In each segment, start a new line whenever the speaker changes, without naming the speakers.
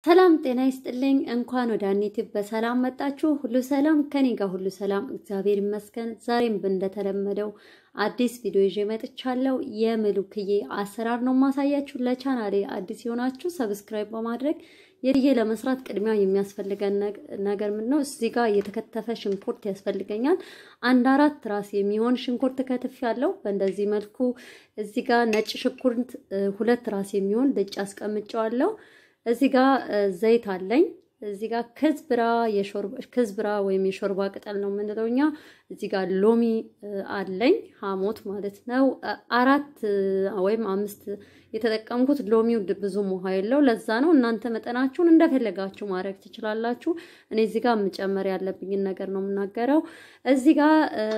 ሰላም ጤና ይስጥልኝ። እንኳን ወደ ዩቲዩብ በሰላም መጣችሁ። ሁሉ ሰላም ከኔ ጋር ሁሉ ሰላም፣ እግዚአብሔር ይመስገን። ዛሬም እንደተለመደው አዲስ ቪዲዮ ይዤ መጥቻለሁ። የምሉክዬ አሰራር ነው ማሳያችሁ። ለቻናሌ አዲስ የሆናችሁ ሰብስክራይብ በማድረግ የልዬ ለመስራት ቅድሚያ የሚያስፈልገን ነገር ምን ነው? እዚህ ጋር የተከተፈ ሽንኩርት ያስፈልገኛል። አንድ አራት ራስ የሚሆን ሽንኩርት ከትፍ ያለው በእንደዚህ መልኩ። እዚህ ጋር ነጭ ሽንኩርት ሁለት ራስ የሚሆን ልጭ አስቀምጨዋለሁ። እዚህ ጋር ዘይት አለኝ። እዚህ ጋር ክዝብራ የሾርባ ክዝብራ ወይም የሾርባ ቅጠል ነው የምንለው እኛ። እዚህ ጋር ሎሚ አለኝ ሐሞት ማለት ነው። አራት ወይም አምስት የተጠቀምኩት ሎሚው ብዙም ውሃ የለው ለዛ ነው። እናንተ መጠናችሁን እንደፈለጋችሁ ማድረግ ትችላላችሁ። እኔ እዚህ ጋር መጨመር ያለብኝን ነገር ነው የምናገረው። እዚህ ጋር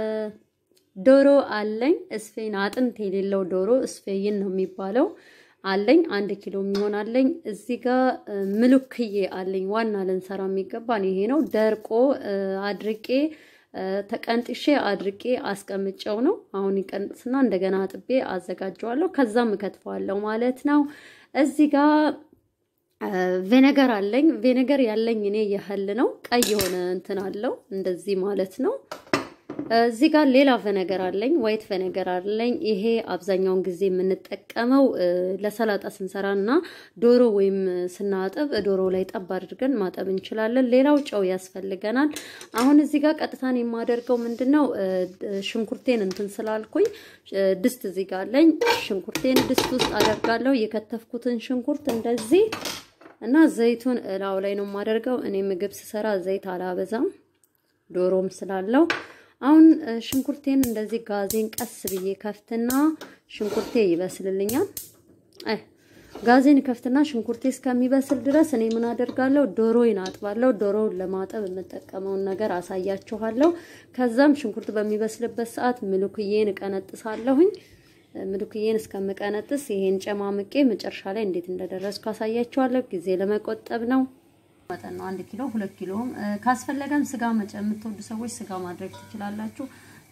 ዶሮ አለኝ። እስፌን አጥንት የሌለው ዶሮ እስፌይን ነው የሚባለው አለኝ አንድ ኪሎ የሚሆን አለኝ። እዚህ ጋር ምሉክዬ አለኝ። ዋና ልንሰራ የሚገባን ይሄ ነው። ደርቆ አድርቄ ተቀንጥሼ አድርቄ አስቀምጨው ነው። አሁን ይቀንጥስና እንደገና አጥቤ አዘጋጀዋለሁ። ከዛም እከትፈዋለሁ ማለት ነው። እዚህ ጋር ቬነገር አለኝ። ቬነገር ያለኝ እኔ የህል ነው። ቀይ የሆነ እንትን አለው እንደዚህ ማለት ነው። እዚህ ጋር ሌላ ቨነገር አለኝ፣ ዋይት ቨነገር አለኝ። ይሄ አብዛኛውን ጊዜ የምንጠቀመው ለሰላጣ ስንሰራ እና ዶሮ ወይም ስናጠብ ዶሮ ላይ ጠብ አድርገን ማጠብ እንችላለን። ሌላው ጨው ያስፈልገናል። አሁን እዚህ ጋር ቀጥታን የማደርገው ምንድን ነው ሽንኩርቴን እንትን ስላልኩኝ ድስት እዚህ ጋር አለኝ። ሽንኩርቴን ድስት ውስጥ አደርጋለሁ። የከተፍኩትን ሽንኩርት እንደዚህ እና ዘይቱን እላው ላይ ነው የማደርገው። እኔ ምግብ ስሰራ ዘይት አላበዛም ዶሮም ስላለው አሁን ሽንኩርቴን እንደዚህ ጋዜን ቀስ ብዬ ከፍትና ሽንኩርቴ ይበስልልኛል። አይ ጋዜን ከፍትና ሽንኩርቴ እስከሚበስል ድረስ እኔ ምን አደርጋለሁ? ዶሮዬን አጥባለሁ። ዶሮውን ለማጠብ የምጠቀመውን ነገር አሳያችኋለሁ። ከዛም ሽንኩርት በሚበስልበት ሰዓት ምሉክዬን እቀነጥሳለሁኝ። ምሉክዬን እስከምቀነጥስ ይሄን ጨማምቄ መጨረሻ ላይ እንዴት እንደደረስኩ አሳያችኋለሁ። ጊዜ ለመቆጠብ ነው። መጠን ነው። አንድ ኪሎ ሁለት ኪሎም ካስፈለገም ስጋ የምትወዱ ሰዎች ስጋ ማድረግ ትችላላችሁ።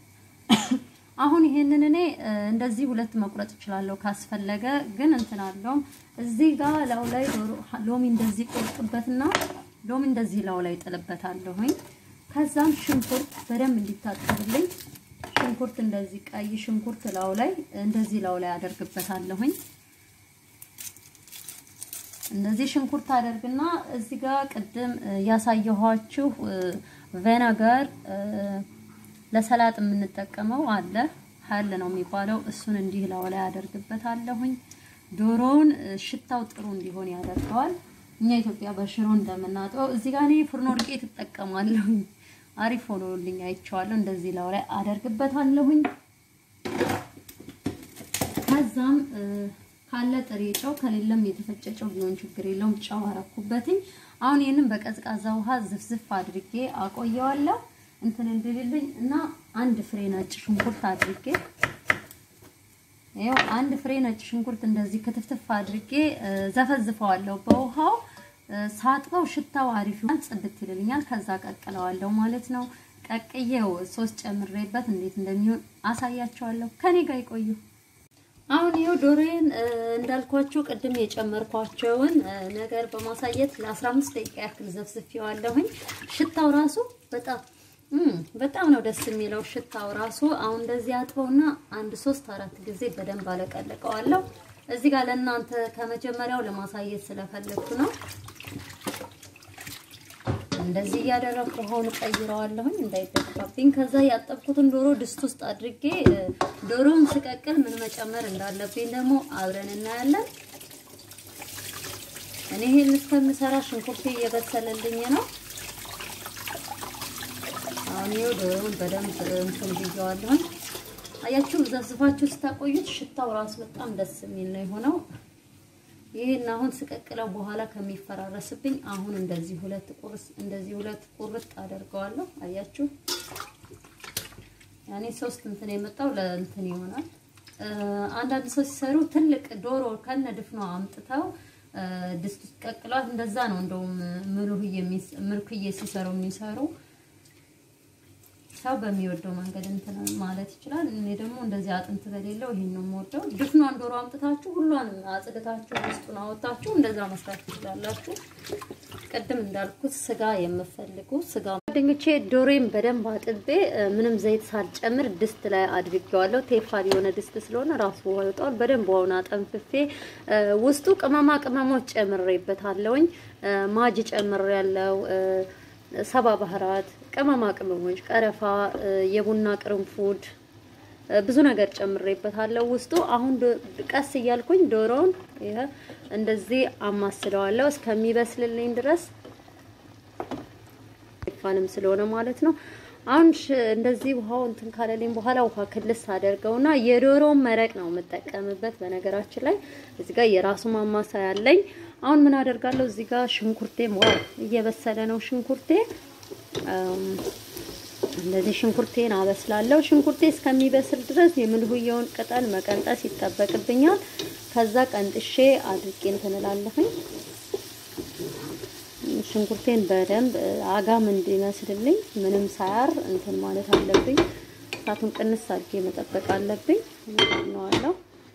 አሁን ይሄንን እኔ እንደዚህ ሁለት መቁረጥ እችላለሁ ካስፈለገ፣ ግን እንትን አለውም እዚህ ጋር ላው ላይ ሎሚ እንደዚህ ቆርጥበትና ሎሚ እንደዚህ ላው ላይ ጥልበታለሁኝ። ከዛም ሽንኩርት በደንብ እንዲታጠብልኝ ሽንኩርት እንደዚህ ቀይ ሽንኩርት ላው ላይ እንደዚህ ላው ላይ አደርግበታለሁኝ። እንደዚህ ሽንኩርት አደርግና እዚህ ጋር ቅድም ያሳየኋችሁ ቬነገር ለሰላጥ የምንጠቀመው አለ ሀል ነው የሚባለው። እሱን እንዲህ ላው ላይ አደርግበታለሁኝ። ዶሮውን ሽታው ጥሩ እንዲሆን ያደርገዋል። እኛ ኢትዮጵያ በሽሮ እንደምናጥበው እዚህ ጋር እኔ ፍርኖ ዱቄት እጠቀማለሁኝ። አሪፍ ሆኖልኝ አይቼዋለሁ። እንደዚህ ላው ላይ አደርግበታለሁኝ። ከዛም ካለ ጥሬ ጨው ከሌለም የተፈጨ ጨው ቢሆን ችግር የለውም። ጨው አረኩበትኝ። አሁን ይህንን በቀዝቃዛ ውሃ ዝፍዝፍ አድርጌ አቆየዋለሁ እንትን እንድልልኝ እና አንድ ፍሬ ነጭ ሽንኩርት አድርጌ ይኸው አንድ ፍሬ ነጭ ሽንኩርት እንደዚህ ክትፍትፍ አድርጌ ዘፈዝፈዋለሁ በውሃው ሳጥበው ሽታው አሪፍ ይሆናል፣ ጽድት ይልልኛል። ከዛ ቀቅለዋለሁ ማለት ነው። ቀቅዬው ሶስት ጨምሬበት እንዴት እንደሚሆን አሳያቸዋለሁ። ከኔ ጋር ይቆዩ። አሁን ይኸው ዶሮዬን እንዳልኳችሁ ቅድም የጨመርኳቸውን ነገር በማሳየት ለ15 ደቂቃ ያክል ዘፍዝፌዋለሁኝ። ሽታው ራሱ በጣም በጣም ነው ደስ የሚለው ሽታው ራሱ። አሁን እንደዚህ አጥበውና አንድ ሶስት አራት ጊዜ በደንብ አለቀልቀዋለሁ። እዚህ ጋር ለእናንተ ከመጀመሪያው ለማሳየት ስለፈለግኩ ነው። እንደዚህ እያደረኩ ውሃውን ቀይረዋለሁኝ እንዳይደፋብኝ። ከዛ ያጠብኩትን ዶሮ ድስት ውስጥ አድርጌ ዶሮውን ስቀቅል ምን መጨመር እንዳለብኝ ደግሞ አብረን እናያለን። እኔ ይሄን እስከምሰራ ሽንኩርቴ እየበሰለልኝ ነው። አሁን ይኸው ዶሮውን በደንብ እንትን ብየዋለሁኝ። አያችሁ፣ ዘዝፋችሁ ስታቆዩት ሽታው ራሱ በጣም ደስ የሚል ነው የሆነው። ይሄን አሁን ስቀቅለው በኋላ ከሚፈራረስብኝ አሁን እንደዚህ ሁለት ቁርስ እንደዚህ ሁለት ቁርጥ አደርገዋለሁ። አያችሁ ያኔ ሶስት እንትን የመጣው ለእንትን ይሆናል። አንዳንድ ሰው ሲሰሩ ትልቅ ዶሮ ከነ ድፍኗ አምጥተው ድስት ውስጥ ቀቅሏት እንደዛ ነው እንደውም ምልክዬ ሲሰሩ የሚሰሩ ሰው በሚወደው መንገድ እንትን ማለት ይችላል። እኔ ደግሞ እንደዚህ አጥንት በሌለው ይሄን ነው የምወደው። ድፍኗን ዶሮ አምጥታችሁ ሁሏንም አጽድታችሁ ውስጡን አወጣችሁ እንደዛ መስራት ትችላላችሁ። ቅድም እንዳልኩት ስጋ የምፈልጉ ስጋ ጓደኞቼ ዶሮን በደንብ አጥቤ ምንም ዘይት ሳልጨምር ድስት ላይ አድርጌዋለሁ። ቴፋል የሆነ ድስት ስለሆነ ራሱ ውሃ ይወጣዋል። በደንብ ውሃውን አጠንፍፌ ውስጡ ቅመማ ቅመሞች ጨምሬበታለሁኝ። ማጅ ጨምሬያለሁ፣ ሰባ ባህራት፣ ቅመማ ቅመሞች፣ ቀረፋ፣ የቡና ቅርንፉድ ብዙ ነገር ጨምሬበታለሁ ውስጡ። አሁን ቀስ እያልኩኝ ዶሮውን ይሄ እንደዚህ አማስለዋለሁ እስከሚበስልልኝ ድረስ ፋንም ስለሆነ ማለት ነው። አሁን እንደዚህ ውሃው እንትን ካለልኝ በኋላ ውሃ ክልስ አደርገውና የዶሮውን መረቅ ነው የምጠቀምበት። በነገራችን ላይ እዚህ ጋር የራሱ ማማሳያ አለኝ። አሁን ምን አደርጋለሁ? እዚህ ጋር ሽንኩርቴ ዋው እየበሰለ ነው ሽንኩርቴ እንደዚህ ሽንኩርቴን አበስላለሁ። ሽንኩርቴ እስከሚበስል ድረስ የምልሁየውን ቅጠል መቀንጠስ ይጠበቅብኛል። ከዛ ቀንጥሼ አድርቄ እንትን እላለሁኝ። ሽንኩርቴን በደንብ አጋም እንዲመስልልኝ ምንም ሳያር እንትን ማለት አለብኝ። እሳቱን ቅንስ አድርጌ መጠበቅ አለብኝ። ነዋለሁ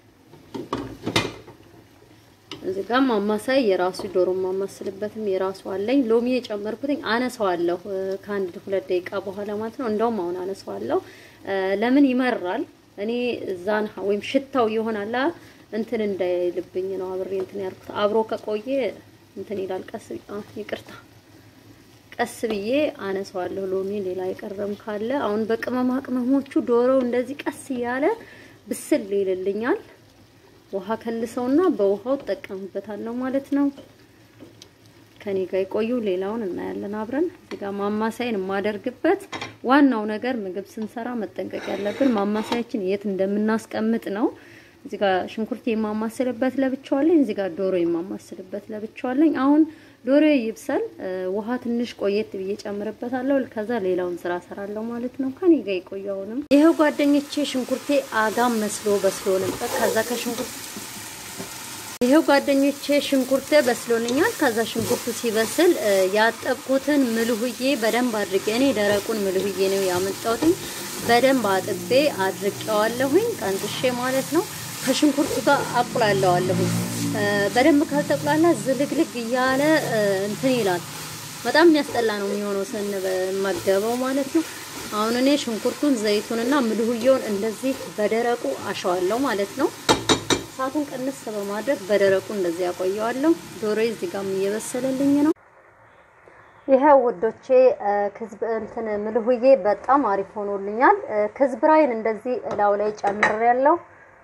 እዚህ ጋር ማማሳይ የራሱ ዶሮ ማማስልበትም የራሱ አለኝ። ሎሚ የጨመርኩትኝ አነሳዋለሁ ከአንድ ሁለት ደቂቃ በኋላ ማለት ነው። እንደውም አሁን አነሳዋለሁ። ለምን ይመራል? እኔ እዛን ወይም ሽታው ይሆናል እንትን እንዳይልብኝ ነው አብሬ እንትን ያልኩት። አብሮ ከቆየ እንትን ይላል። ቀስ ይቅርታ፣ ቀስ ብዬ አነሳዋለሁ። ሎሚ ሌላ የቀረም ካለ አሁን በቅመማ ቅመሞቹ ዶሮው እንደዚህ ቀስ እያለ ብስል ይልልኛል። ውሃ ከልሰውና በውሃው እጠቀምበታለሁ ማለት ነው። ከኔ ጋር የቆዩ ሌላውን እናያለን አብረን። እዚህ ጋር ማማሳይን የማደርግበት ዋናው ነገር ምግብ ስንሰራ መጠንቀቅ ያለብን ማማሳያችን የት እንደምናስቀምጥ ነው። እዚህ ጋር ሽንኩርት የማማስልበት ለብቻዋለኝ፣ እዚህ ጋር ዶሮ የማማስልበት ለብቻዋለኝ። አሁን ዶሮ ይብሰል፣ ውሃ ትንሽ ቆየት ብዬ ጨምርበታለሁ። ከዛ ሌላውን ስራ ሰራለሁ ማለት ነው። ከኔ ጋር የቆዩ አሁንም ይሄው ጓደኞቼ ሽንኩርቴ አጋም መስሎ በስሎ ነበር። ከዛ ከሽንኩርት ይሄው ጓደኞቼ ሽንኩርቴ በስሎልኛል። ከዛ ሽንኩርቱ ሲበስል ያጠብኩትን ምልሁዬ በደንብ አድርጌ እኔ ደረቁን ምልሁዬ ነው ያመጣሁትኝ። በደንብ አጥቤ አድርቄዋለሁኝ ቀንጥሼ ማለት ነው። ከሽንኩርቱ ጋር አቁላለዋለሁኝ። በደንብ ካልተቁላላ ዝልግልግ እያለ እንትን ይላል። በጣም የሚያስጠላ ነው የሚሆነው ስንመገበው ማለት ነው። አሁን እኔ ሽንኩርቱን ዘይቱንና ምልሁዬውን እንደዚህ በደረቁ አሸዋለሁ ማለት ነው። እሳቱን ቅንስ በማድረግ በደረቁ እንደዚህ ያቆየዋለሁ። ዶሮ እዚህ ጋርም እየበሰለልኝ ነው። ይሄ ውዶቼ ክዝብ እንትን ምልሁዬ በጣም አሪፍ ሆኖልኛል። ክዝብራይን እንደዚህ እላው ላይ ጨምሬያለሁ።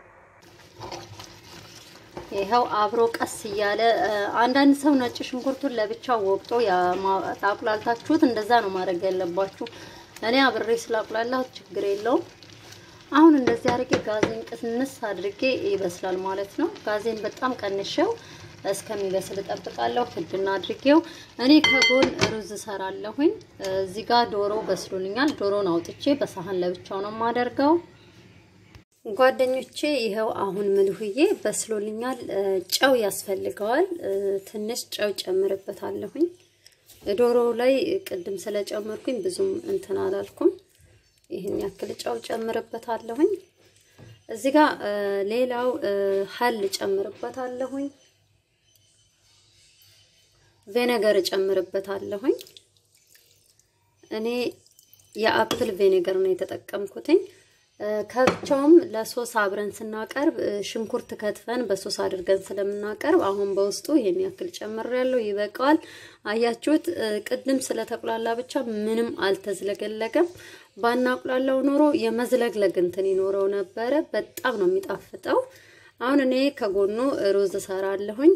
ይኸው አብሮ ቀስ እያለ አንዳንድ ሰው ነጭ ሽንኩርቱን ለብቻው ወቅጦ ታቁላልታችሁት እንደዛ ነው ማድረግ ያለባችሁ። እኔ አብሬ ስላቁላላሁት ችግር የለውም። አሁን እንደዚህ አድርጌ ጋዜን ቅንስ አድርጌ ይበስላል ማለት ነው። ጋዜን በጣም ቀንሼው እስከሚበስል እጠብቃለሁ። ክድና አድርጌው እኔ ከጎን ሩዝ እሰራለሁኝ። እዚህ ጋር ዶሮ በስሎልኛል። ዶሮን አውጥቼ በሳህን ለብቻው ነው የማደርገው። ጓደኞቼ ይኸው አሁን ምልሁዬ በስሎልኛል። ጨው ያስፈልገዋል። ትንሽ ጨው ጨምርበታለሁኝ። ዶሮ ላይ ቅድም ስለጨመርኩኝ ብዙም እንትን አላልኩም። ይህን ያክል ጨው ጨምርበታለሁኝ። እዚህ ጋር ሌላው ሀል ጨምርበታለሁኝ። ቬኔገር ጨምርበታለሁኝ። እኔ የአፕል ቬኔገር ነው የተጠቀምኩትኝ። ከብቻውም ለሶስ አብረን ስናቀርብ ሽንኩርት ከትፈን በሶስ አድርገን ስለምናቀርብ አሁን በውስጡ ይሄን ያክል ጨምሬያለሁ። ይበቃዋል። አያችሁት? ቅድም ስለተቁላላ ብቻ ምንም አልተዝለገለገም። ባናቁላላው ኖሮ የመዝለግለግ እንትን ይኖረው ነበረ። በጣም ነው የሚጣፍጠው። አሁን እኔ ከጎኑ ሩዝ እሰራለሁኝ።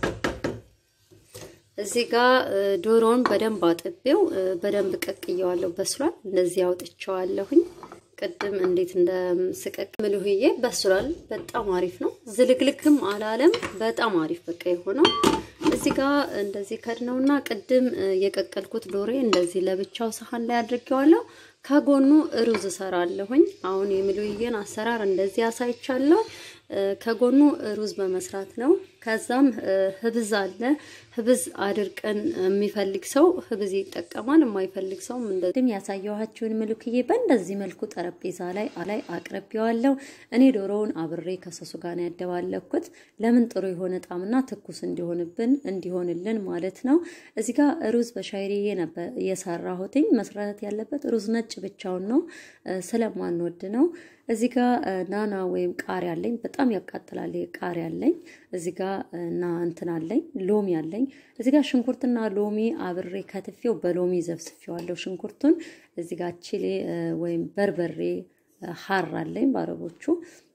እዚህ ጋር ዶሮውን በደንብ አጥቤው በደንብ ቀቅየዋለሁ። በስሏል። እንደዚህ አውጥቼዋለሁኝ። ቅድም እንዴት እንደምስቀቅ ምልሁዬ በስሏል። በጣም አሪፍ ነው። ዝልግልግም አላለም። በጣም አሪፍ በቃ የሆነው እዚህ ጋር እንደዚህ ከድነውና ቅድም የቀቀልኩት ዶሬ እንደዚህ ለብቻው ሰሃን ላይ አድርጌዋለሁ። ከጎኑ ሩዝ እሰራለሁኝ። አሁን የሚሉዬን አሰራር እንደዚህ አሳይቻለሁ። ከጎኑ ሩዝ በመስራት ነው። ከዛም ህብዝ አለ። ህብዝ አድርቀን የሚፈልግ ሰው ህብዝ ይጠቀማል። የማይፈልግ ሰውም እንደዚህ ያሳየኋችሁን ምልክዬ በእንደዚህ መልኩ ጠረጴዛ ላይ ላይ አቅርቤዋለሁ። እኔ ዶሮውን አብሬ ከሰሱ ጋር ነው ያደባለኩት። ለምን ጥሩ የሆነ ጣዕምና ትኩስ እንዲሆንብን እንዲሆንልን ማለት ነው። እዚህ ጋር ሩዝ በሻይሪዬ ነበር የሰራሁትኝ። መስራት ያለበት ሩዝ ነጭ ብቻውን ነው ስለማንወድ ነው። እዚህ ጋር ናና ወይም ቃሪያ አለኝ። በጣም ያቃጥላል ቃሪያ አለኝ። እዚህ ጋር እና እንትን አለኝ ሎሚ አለኝ። እዚህ ጋር ሽንኩርትና ሎሚ አብሬ ከትፌው በሎሚ ዘፍስፌዋለሁ ሽንኩርቱን። እዚህ ጋር ቺሌ ወይም በርበሬ ሀር አለኝ በአረቦቹ።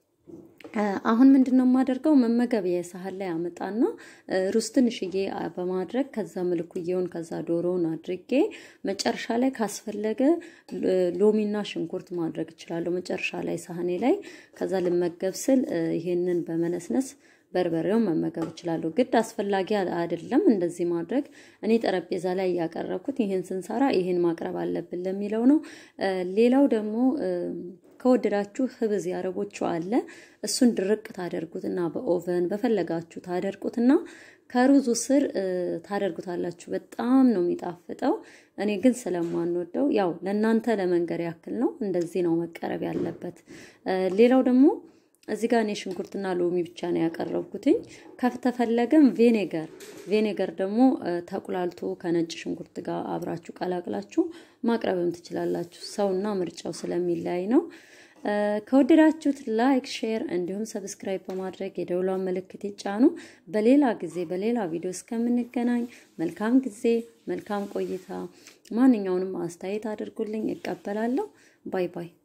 አሁን ምንድን ነው የማደርገው? መመገቢያ ሳህን ላይ አመጣና ሩዝ ትንሽዬ በማድረግ ከዛ ምልኩዬውን ከዛ ዶሮውን አድርጌ መጨረሻ ላይ ካስፈለገ ሎሚና ሽንኩርት ማድረግ እችላለሁ መጨረሻ ላይ ሳህኔ ላይ። ከዛ ልመገብ ስል ይሄንን በመነስነስ በርበሬውን መመገብ እችላለሁ። ግድ አስፈላጊ አይደለም እንደዚህ ማድረግ። እኔ ጠረጴዛ ላይ እያቀረብኩት ይህን ስንሰራ ይህን ማቅረብ አለብን ለሚለው ነው። ሌላው ደግሞ ከወደዳችሁ ህብዝ ያረቦቹ አለ። እሱን ድርቅ ታደርጉትና በኦቨን በፈለጋችሁ ታደርቁትና ከሩዙ ስር ታደርጉታላችሁ። በጣም ነው የሚጣፍጠው። እኔ ግን ስለማንወደው ያው ለእናንተ ለመንገር ያክል ነው። እንደዚህ ነው መቀረብ ያለበት። ሌላው ደግሞ እዚህ ጋር እኔ ሽንኩርትና ሎሚ ብቻ ነው ያቀረብኩትኝ። ከተፈለገም ቬኔገር ቬኔገር ደግሞ ተቁላልቶ ከነጭ ሽንኩርት ጋር አብራችሁ ቀላቅላችሁ ማቅረብም ትችላላችሁ። ሰውና ምርጫው ስለሚለያይ ነው። ከወደዳችሁት ላይክ፣ ሼር እንዲሁም ሰብስክራይብ በማድረግ የደውሏን ምልክት ይጫኑ። በሌላ ጊዜ በሌላ ቪዲዮ እስከምንገናኝ መልካም ጊዜ፣ መልካም ቆይታ። ማንኛውንም አስተያየት አድርጉልኝ፣ እቀበላለሁ። ባይ ባይ።